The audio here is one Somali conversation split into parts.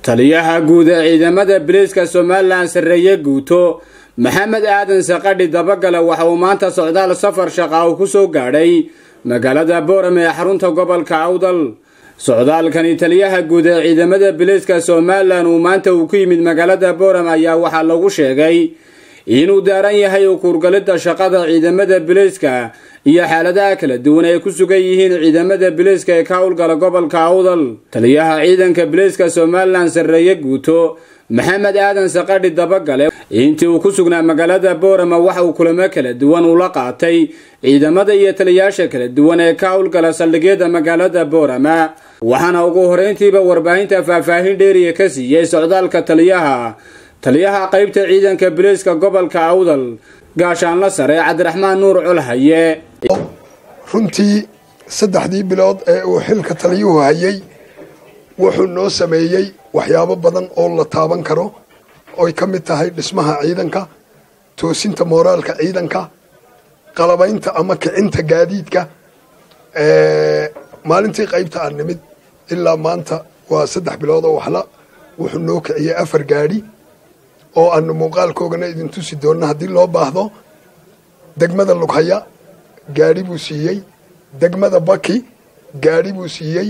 taliyaha guud ee ciidamada biliiska somalilan sarreeye guuto maxamed aadan saqadhi dabagale waxa uu maanta socdaal safar shaqa uu ku soo gaadhay magaalada boorame ee xarunta gobolka awdal socdaalkani taliyaha guud ee ciidamada biliiska somalilan uu maanta uu ku yimid magaalada boorame ayaa waxaa lagu sheegay inuu daaran yahay ukuurgalidda shaqada ciidamada biliiska iyo xaaladaha kala duwan ay ku sugan yihiin ciidamada biliiska ee ka howlgala gobolka awdal taliyaha ciidanka biliiska somalilan sarreeye guuto maxamed aadan saqadhi dabagale intii uu ku sugnaa magaalada boorama waxa uu kulamo kala duwan ula qaatay ciidamada iyo taliyaasha kala duwan ee ka howlgala saldhigyada magaalada boorama waxaana ugu horeyntiiba warbaahinta faahfaahin dheeriya ka siiyey socdaalka taliyaha taliyaha qaybta ciidanka biliiska gobolka awdal gaashaanla sare cabdiraxmaan nuur colhaye runtii saddexdii bilood ee uu xilka taliyuhu hayay wuxuu noo sameeyey waxyaabo badan oo la taaban karo oy ka mid tahay dhismaha ciidanka toosinta mooraalka ciidanka qalabaynta ama kicinta gaadiidka maalintii qaybta aan nimid ilaa maanta waa saddex bilood oo waxla wuxuu noo kiciyey afar gaadhi oo aanu muuqaalkoogana idin tusi doonno haddii loo baahdo degmada lughaya gaadhi buu siiyey degmada baki gaadhi buu siiyey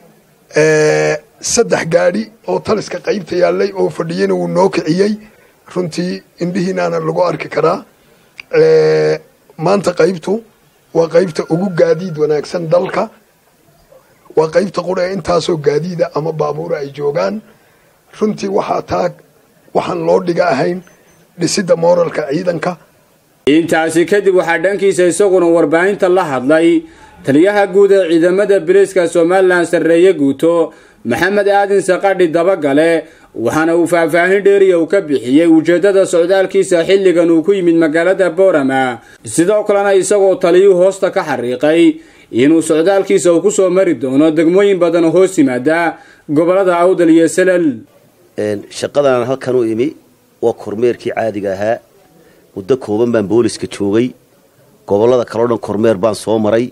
saddex gaadhi oo taliska qaybta yaallay oo fadhiyana wuu noo kiciyey runtii indhihiinaana lagu arki karaa maanta qaybtu waa qaybta ugu gaadiid wanaagsan dalka waa qaybta qura ee intaasoo gaadiida ama baabuura ay joogaan runtii waxaa taa waxaan loo dhiga ahayn dhisidda mooralka ciidanka intaasi kadib waxaa dhankiisa isaguna warbaahinta la hadlay taliyaha guud ee ciidamada biliiska somalilan sarreeye guuto maxamed aadin saqadhi dabagale waxaana uu faahfaahin dheeriya uu ka bixiyey ujeeddada socdaalkiisa xilligan uu ku yimid magaalada boorama sidoo kalena isagoo taliyuu hoosta ka xariiqay inuu socdaalkiisa uu ku soo mari doono degmooyin badan oo hoos yimaada gobolada awdal iyo salal shaqadan halkan u imi waa kormeerkii caadiga ahaa muddo kooban baan booliska joogay gobolada kaleo dhan kormeer baan soo maray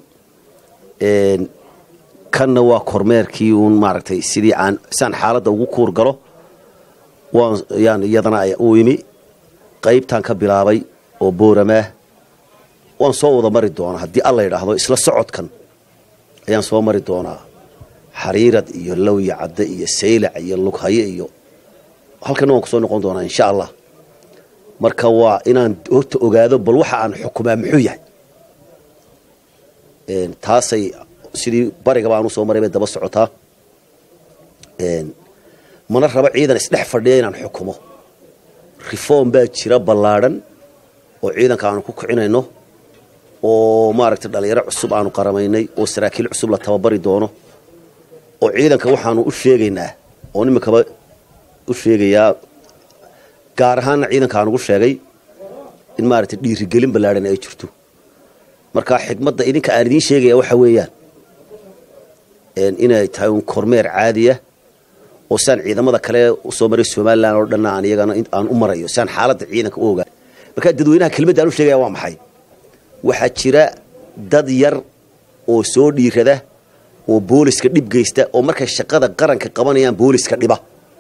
kanna waa kormeerkii uun maaragtay sidii aan saan xaaladda ugu kuur galo waan yaan iyadana u imi qaybtaan ka bilaabay oo booramaah waan soo wada mari doonaa haddii alla yidhaahdo isla socodkan ayaan soo mari doonaa xariirad iyo lawya cadde iyo saylac iyo lughaye iyo halkana waan kusoo noqon doonaa insha allah marka waa inaan horta ogaado bal waxa aan xukumaa muxuu yahay taasay sidii barigaba aan usoo maray bay daba socotaa mana rabo ciidan isdhex fadhiya inaan xukumo reform baa jira ballaadhan oo ciidanka aanu ku kicinayno oo maaragtay dhalinyaro cusub aanu qaramaynay oo saraakiil cusub la tababari doono oo ciidanka waxaanu u sheegaynaa oo iminkaba u sheegayaa gaar ahaanna ciidanka aan ugu sheegay in maaragtay dhiirigelin ballaadhan ay jirto marka xigmadda idinka aan idiin sheegaya waxa weeyaan inay tahay un kormeer caadiya oo siaan ciidamada kale usoo maray somalilan oo dhanna aan iyagana aan u marayo si aan xaaladda ciidanka u ogaan marka dadweynaha kelmadda aan u sheegaya waa maxay waxaa jira dad yar oo soo dhiirada oo booliska dhib geysta oo markay shaqada qaranka qabanayaan booliska dhiba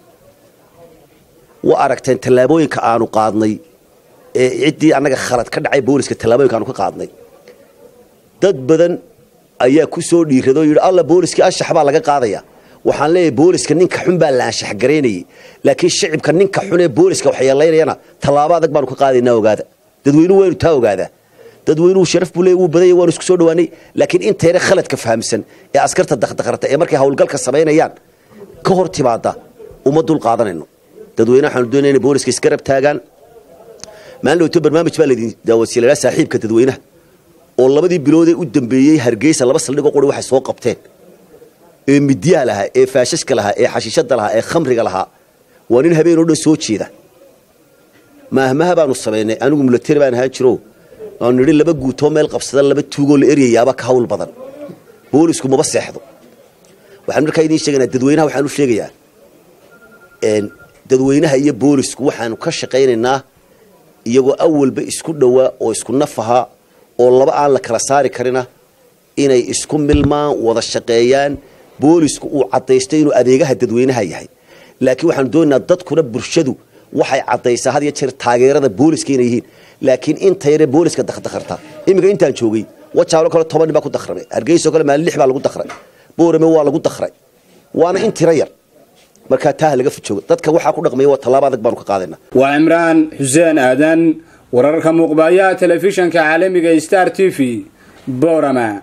wa aragteen tallaabooyinka aanu qaadnay ee ciddii annaga khalad ka dhacay booliska tallaabooyinka aanu ka qaadnay dad badan ayaa ku soo dhiirada oo yidhi alla booliskii anshax baa laga qaadaya waxaan leeyahay booliska ninka xun baa la anshax garaynayay laakiin shicibka ninka xun ee booliska waxyeelaynayana tallaabo adag baanu ka qaadaynaa ogaada dadweynuhu waynu taa ogaadaa dadweynuhu sharaf buu leey wuu badanya waanu isku soo dhawaanay laakiin intayna khaladka fahamsan ee askarta dakdakarta ee markay hawlgalka samaynayaan ka hor timaada uma dul qaadanayno dadweynaha waxaanu doonaya inay booliska isgarab taagaan maalin dhowto barnaamij baa laydin daawasiilayaa saaxiibka dadweynaha oo labadii biloodee u dambeeyey hargeysa laba saldhigoo quri waxay soo qabteen ee midyaha lahaa ee faashashka lahaa ee xashiishada lahaa ee khamriga lahaa waa nin habeen oo dhan soo jeeda maahmaha baanu samaynay anigu mulateri baan ahaan jiro aanu nidhi laba guutoo meel qabsada laba tuugoo la eryayaaba ka hawl badan boolisku maba seexdo waxaan markaa idiin sheegaynaa dadweynaha waxaan u sheegayaa dadweynaha iyo boolisku waxaanu ka shaqaynaynaa iyagoo awalba isku dhowaa oo isku nafaha oo laba aan la kala saari karina inay isku milmaan wada shaqeeyaan boolisku uu caddaystay inuu adeegaha dadweynaha yahay laakiin waxaanu doonaynaa dadkuna bulshadu waxay caddaysaa had iyo jeer taageerada booliska inay yihiin laakiin inta yare booliska dakhdakharta iminka intaan joogay wajaalo kale toban nin baa ku dakhramay hargeyso kale maalin lix baa lagu dakhray boorame waa lagu dakhray waana in tiro yar markaa taaha laga fijoogo dadka waxaa ku dhaqmaya waa tallaabo adag baanu ka qaadaynaa waa cimraan xuseen aadan wararka muuqbaayaha telefishanka caalamiga star t v boorama